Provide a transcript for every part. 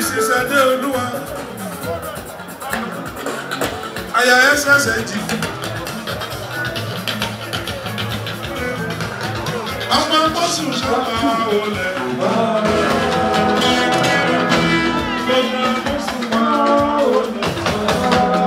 mrs adéolúwa aya ssg ọmọ bọ́sùn sábà wọlé. Ọmọ bọ́sùn máa wọlé.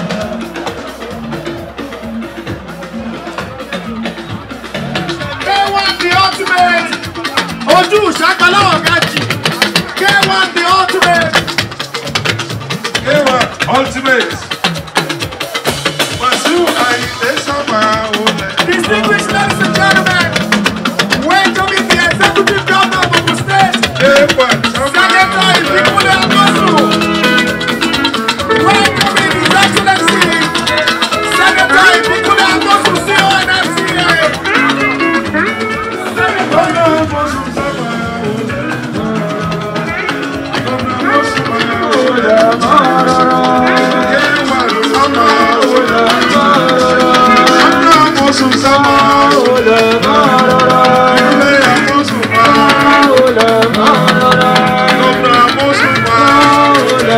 K1 the ultimate. Ojú ìṣàkọlá ọ̀gá jì. K1 the ultimate. Ewa ultimate. Wàsíù Àyìndé sábà wọlé. Distinguished ladies and gentlemen, welcoming the executive governor of Ogun State, Ewa sábà Senator wọlé. Ìbíkúnlé Amosu. Welcoming His Excellency, Senator Ìbíkúnlé Amosu, CONFCA. Ọmọ bọ́sùn sábà wọlé. Ọmọ bọ́sùn máa wọlé. Ewa sábà wọlé. Ọmọ bọ́sùn sábà wọlé. Ilé àmọ́sùn máa wọlé. Ọmọ àmọ́sùn máa wọlé.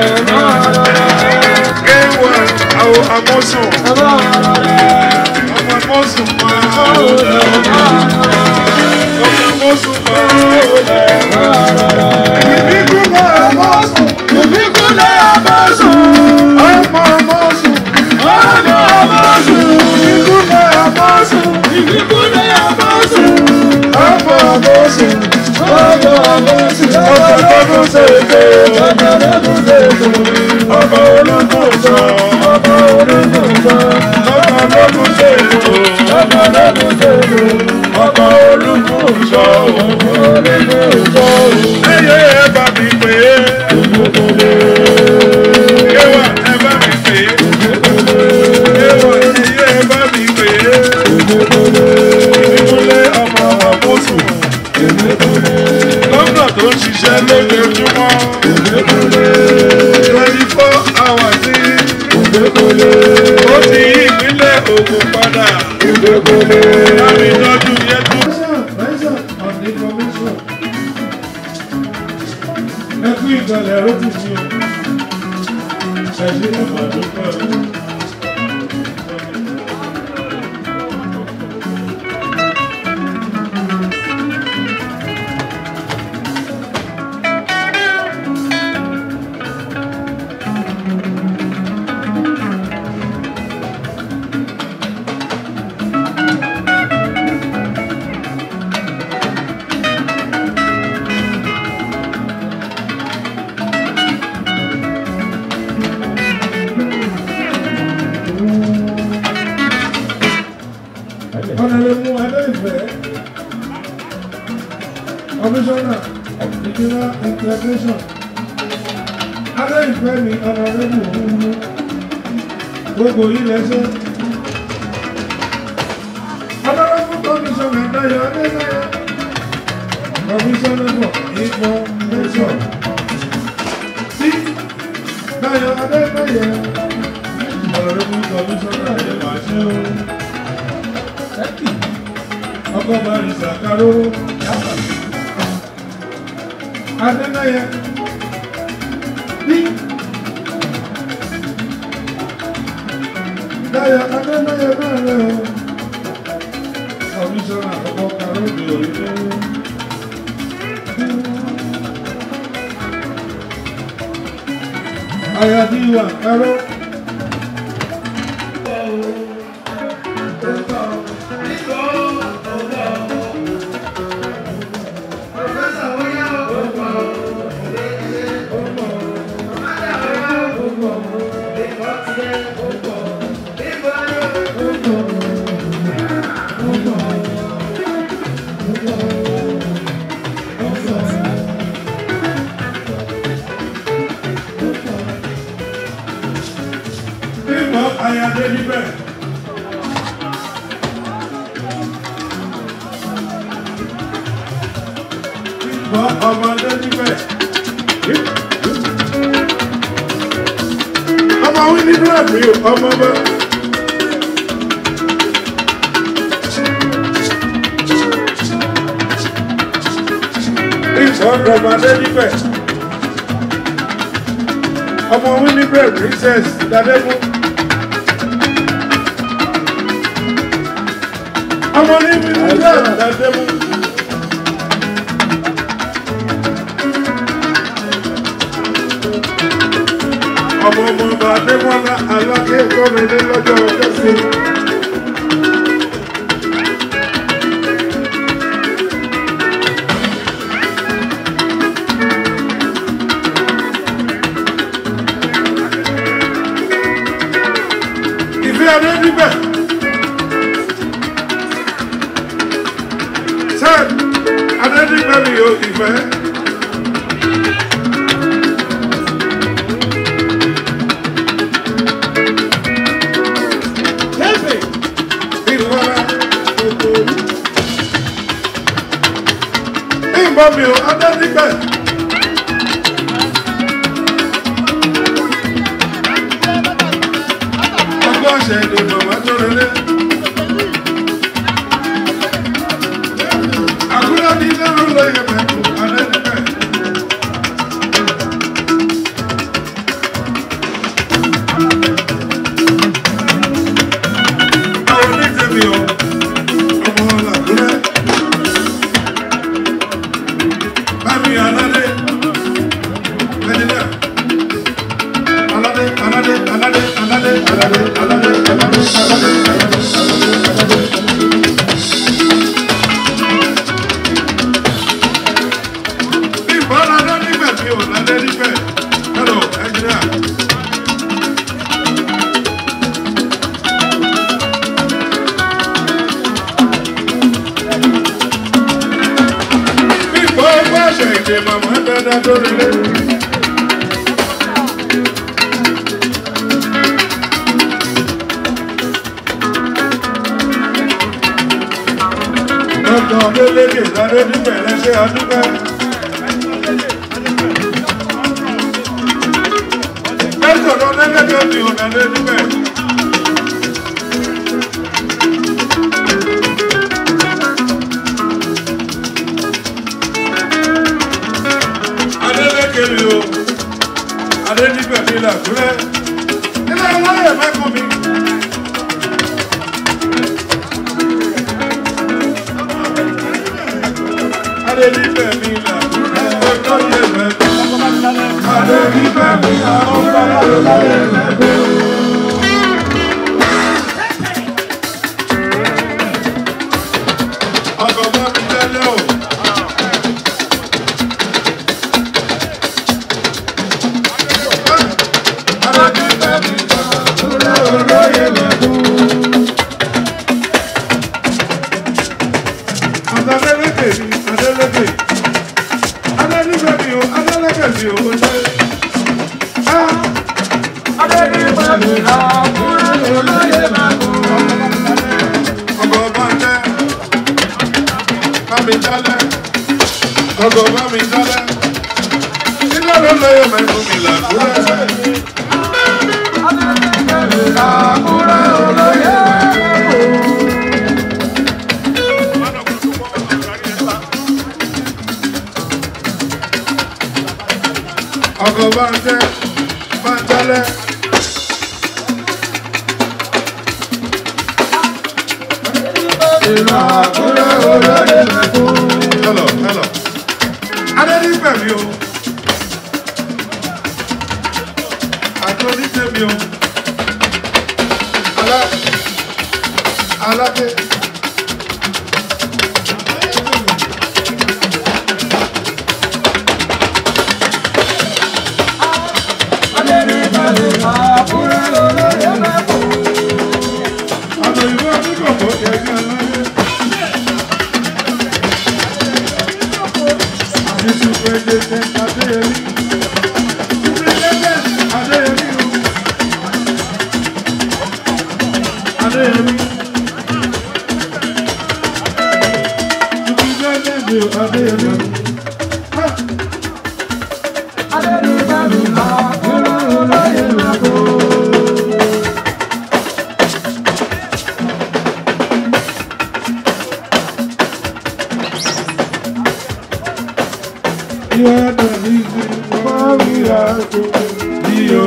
Ewa àwọn àmọ́sùn. Ọmọ àmọ́sùn máa wọlé. Ọmọ àmọ́sùn máa wọlé. Ìbíkúnlẹ̀ àmọ́sùn. Ìbíkúnlé Amosu. Ọmọ àmọ́sùn. Ọmọ Amosu. Ìbíkúnlẹ̀ àmọ́sùn. Ìbíkúnlé Amosu. Ọmọ àmọ́sùn. Ọmọ Amosu. Ọmọ lọ́dún ṣèṣe. Ọmọ lọ́dún ṣèṣe. Ọmọ ológun sọ. Ọmọ ológun sọ. Ọmọ lọ́dún ṣèṣe. Ọmọ lọ́dún ṣèṣe. Ọmọ ológun sọ. Ọmọ ológun sọ. Ẹyẹ ẹ bá mi pè é. Yéwà ẹ bá mi pè é. Yéwà ẹyẹ ẹ bá mi pè é. Ìbíkúnlẹ̀ ọmọ àmọ́sùn. Gómìnà tó ń ṣiṣẹ́ lójoojúmọ́. Twenty four hours ní. Ó ti yí ìpínlẹ̀ Ògùn padà. Láti tọ́jú yẹtú. Ẹkú ìgbàlẹ̀ ẹ̀rọ ti fi hàn. Ẹ̀ṣin ní Màdúgbò. Ọ̀nàlẹ́mú Adéìfẹ́. Commissioner Ìjọba Integration. Adéìfẹ́ ni ọ̀nàlẹ́mú òun gbogbo yìí lẹ́sẹ̀. Ọ̀nàlẹ́mú Commissioner Dayọ̀ Adénáyọ̀. Commissioner for Information. Sí Dayọ̀ Adénáyọ̀. Ọ̀nàlẹ́mú Commissioner Adénáyọ̀ ọkọ bari sakaro adénáyẹ bí dáyọ adénáyẹ náà rẹ o kọmíṣánná ọkọ karóòdù òyìnbó ayadiwa karo. Bímbọ́ Ayadé níbẹ̀. Bímbọ́ ọmọdé níbẹ̀. Ọmọ wí ní bíláàbì ọmọ bá. Bímbọ́ ọmọdé níbẹ̀. ọmọ winnipeg princess dadegu ọmọ ní winnipeg dadegu. ọmọ ọmọ ọba adémọlá aláké gómìnà lọ́jọ́ ọjọ́ sí. ìfẹ́ adé níbẹ̀. ṣé adé níbẹ̀ mi ò ìfẹ́. ìrora gbogbo. ìbọn mi ò adé níbẹ̀. ọgbọ́n ọ̀sẹ̀ ni màmá tó rẹlẹ̀. àkúrẹ́ ní lẹ́rù lóye mẹ́kù adé níbẹ̀. àwọn onítẹ̀mí o ọmọ làkúrẹ́. bámi aládé ẹni náà aládé aládé aládé aládé aládé aládé aládé aládé aládé. ìbọn aládé níbẹ̀ mi ò lálẹ́ níbẹ̀ hello engineer. Ìgbọ́ gbàṣẹ ìdè màmá dáadáa lórí ilé. Lọ́kàn lélédè ládé níbẹ̀ lẹ́sẹ̀ àdúgbò. Lẹ́sọ̀ lọ lẹ́lẹ́dẹ̀ mi ò nà lé níbẹ̀. Adélékè mi o, Adé níbẹ̀ mi làkúrẹ́. Ilé ìwáyé mẹ́kọ̀ọ́ mi. Adé níbẹ̀ mi làkúrẹ́. Ọjọ́ yẹ mẹ́kọ̀ọ́. Adé níbẹ̀ mi làkúrẹ́. Ọkọ̀ bá mi tẹ́lẹ̀ o. Ọgọ̀ bá mi dálẹ̀, ilé ló lóye mẹ́fún mi làkúrẹ́. ọkọ̀ bá ń tẹ́ bá ń tẹ́lẹ̀. Hello, hello. Adé pẹ̀ mí o. Àjọ oníṣẹ́ mi o. Alá aláké. Àjọ ìwé oníkọ̀kọ̀ kẹ̀kẹ́ aláké. Àdìsú pẹ̀lẹ́tẹ̀ Adéyẹmí. Pẹ̀lẹ́tẹ̀ Adéyẹmí o. Adéyẹmí. Pẹ̀lẹ́tẹ̀ Adéyẹmí. Ha! You are the reason why we are so. You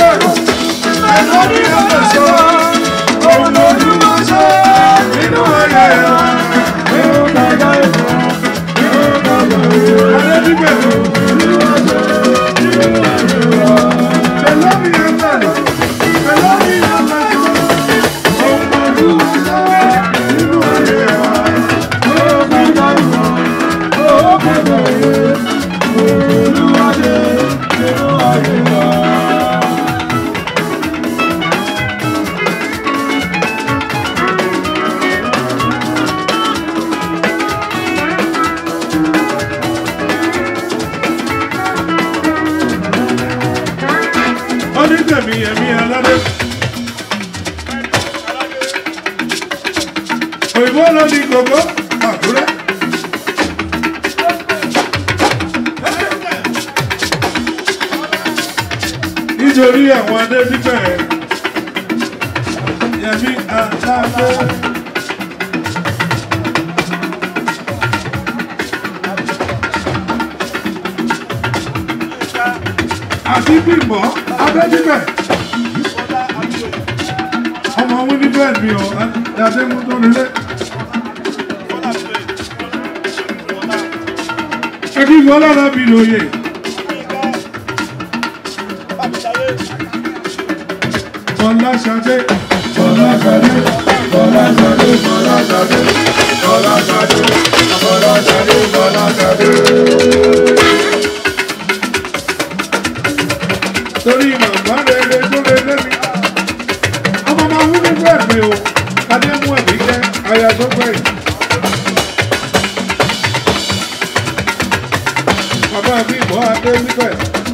Onítẹ̀mí ẹ̀mí aládé. Òyìnbó ló ní gbogbo àkúrẹ́. Nítorí àwọn adé bíbẹ̀ yẹmí aládé. Àti bímbọ̀ abẹ́ bíbẹ̀. Ọmọ wọn ní bẹ́ẹ̀ mi ò dáadé mú tó nílé. Ẹbí ìwọ lára mi lòye. Bọ́lá Ṣadé. Bọ́lá Ṣadé. Bọ́lá Ṣadé. Bọ́lá Ṣadé. Bọ́lá Ṣadé. Bọ́lá Ṣadé. Bọ́lá Ṣadé. Torí màmá rere tó lè lẹ́mi. Ọmọ máa wú nínú ẹ̀mí o. Adé mú ẹ̀mí jẹ́ aya tó gbẹ̀yìn. Bàbá mi mọ́ adé níbẹ̀.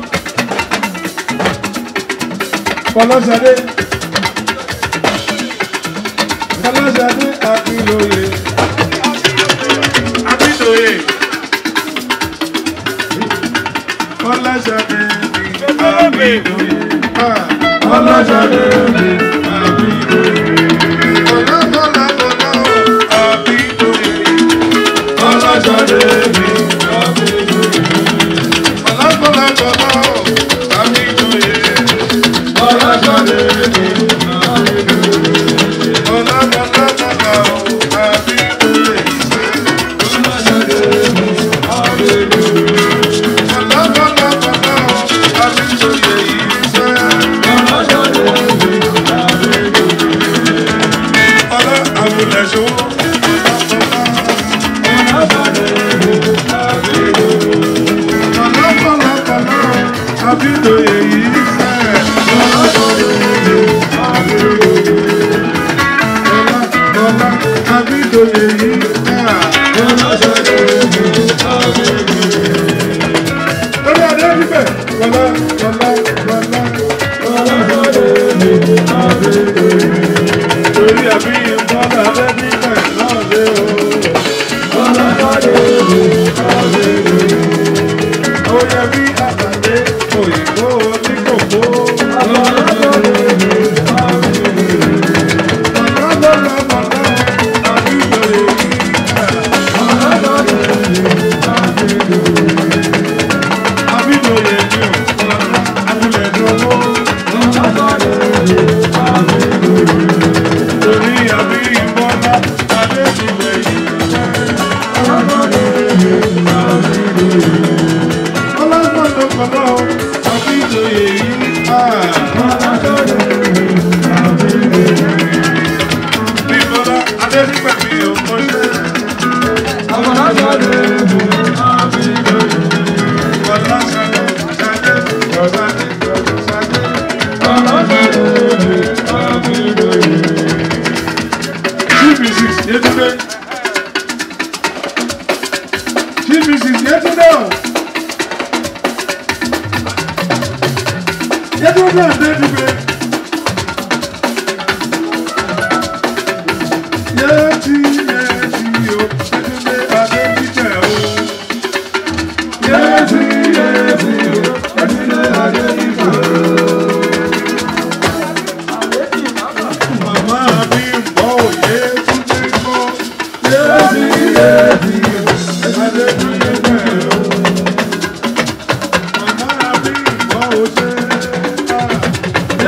Fọlọ́sàdé. Fọlọ́sàdé Akínlóye. Akínlóye. Fọlọ́sàdé mi Akínlóye. Ah, Fọlọ́sàdé mi Akínlóye. Fọlá fọlá fọlá o, Akínlóye. Fọlọ́sàdé mi Akínlóye. Fọlá fọlá fọlá o, Akínlóye. Fọlọ́sàdé mi Akínlóye. Fọlá fọlá fọlá o, Akínlóye. Fọlọ́sàdé mi Akínlóye. Fọlá fọlá fọlá o, Akínlóye ìfẹ́. Fọlá àbùlẹ̀ṣọ́. Fọlá fọlá fọlá o, Akínlóye ìfẹ́. Fọlá Akínlóye ìfẹ́. Lórí adé níbẹ̀, fọlá fọlá fọlá. Torí àbí ìfọ́lá adé níbẹ̀ náà lé o. Ó yẹ bí àtàdé òyìnbó oníkòkó. Fọlá fọlá fọlá Akínlóye ìfẹ́. Abídòye ni ò, abúlé dúró. Torí àbí ìbọ́lá, adé ti lè yí. Ọlọ́gbọ̀dọ̀ kọ̀lọ́, abídòye yìí. Bí bọ́lá, adé nígbà mi ò kọ́ṣẹ́. Bọ́lá ṣadé, ṣadé, bọ́lá ní ṣadé. Chief Mrs. Yetunde. Chief Mrs. Yetunde o. Yetunde Adedipe.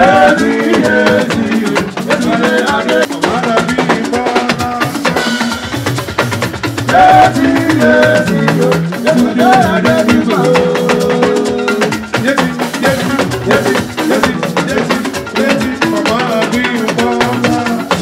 Yéèsì yéèsì Yétúndé Adé. Bàbá bí bọ́lá. Yéèsì yéèsì Yétúndé Adé nígbà. Yéti, yéti, yéti, yéti, yéti, yéti. Bàbá bí bọ́lá.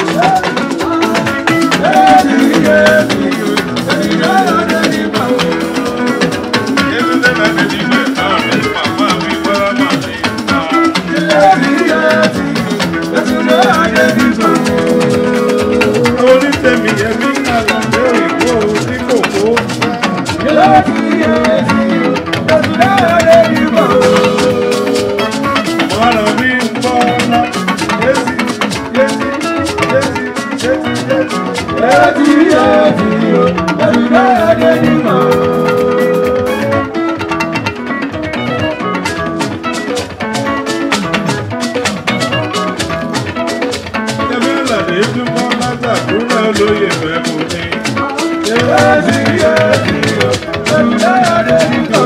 Yéèsì yéèsì Yétúndé Adé nígbà. Yétúndé láti dìde àmì. Bàbá bí bọ́lá mi. Yéèsì yéèsì Yétúndé Adé nígbà. Onítẹ̀mí ẹ̀mí àlàdé ìwọ ní kòkó. Yéèsì yéèsì Yétúndé Adé nígbà. Bàbá bí bọ́lá. Yéti, yéti, yéti, yéti, yéti. Yéèsì yéèsì Yétúndé Adé nígbà. Ẹ̀mí àlàdé dúpọ́ látàdúrà olóyè fẹ́ kò ní. Yéèsì yéèsì Yétúndé Adé nígbà.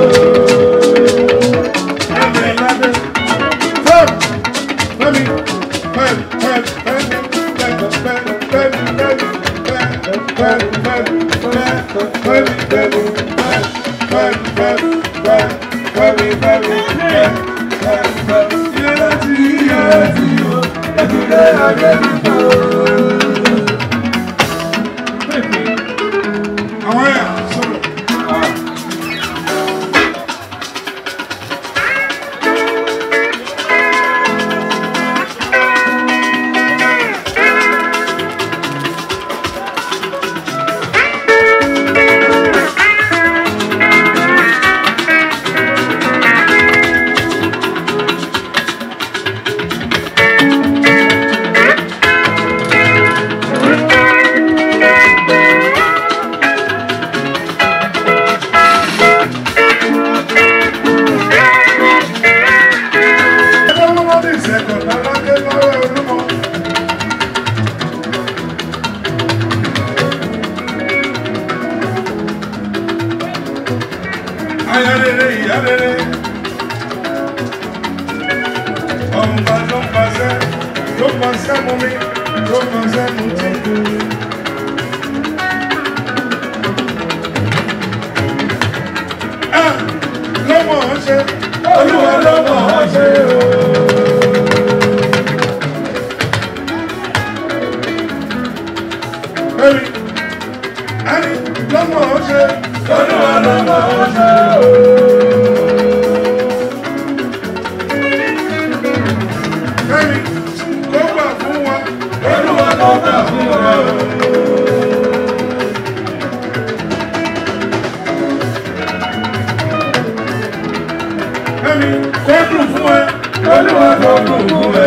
Ẹ̀mí àlàdé. Fẹ́m, fẹ́mi, fẹ́m, fẹ́m, fẹ́m, fẹ́m, fẹ́m, fẹ́m, fẹ́m, fẹ́m, fẹ́m, fẹ́m, fẹ́mi, fẹ́mi, fẹ́m, fẹ́m, fẹ́m, fẹ́m, fẹ́mi, fẹ́mi, fẹ́m, fẹ́m, fẹ́m. Ilé láti yíyá sí o. Yétúndé Adé nígbà. Àwọn ẹ̀yà sọ̀rọ̀. Ẹgbẹ́ wọn lọ́dún ìṣẹ̀kọ̀ lọ́lọ́dé lọ́wọ́ olúmọ. Aya rere, ìyá rere. Ọ̀nba ló ń pàṣẹ, ló ń pàṣẹ mú mi, ló ń pàṣẹ mú tí. Ah! Ló mọ̀ ọ́n ṣe, olúwa ló mọ̀ ọ́n ṣe o. Ẹ̀rí, ẹ̀rí ló mọ̀ ọ́n ṣe, olúwa ló mọ̀ ọ́n ṣe o. Ẹ̀rí, kó gbà fún wa, olúwa ló gbà fún wa o. Ẹ̀rí, kó dùn fún ẹ, olúwa ló dùn fún ẹ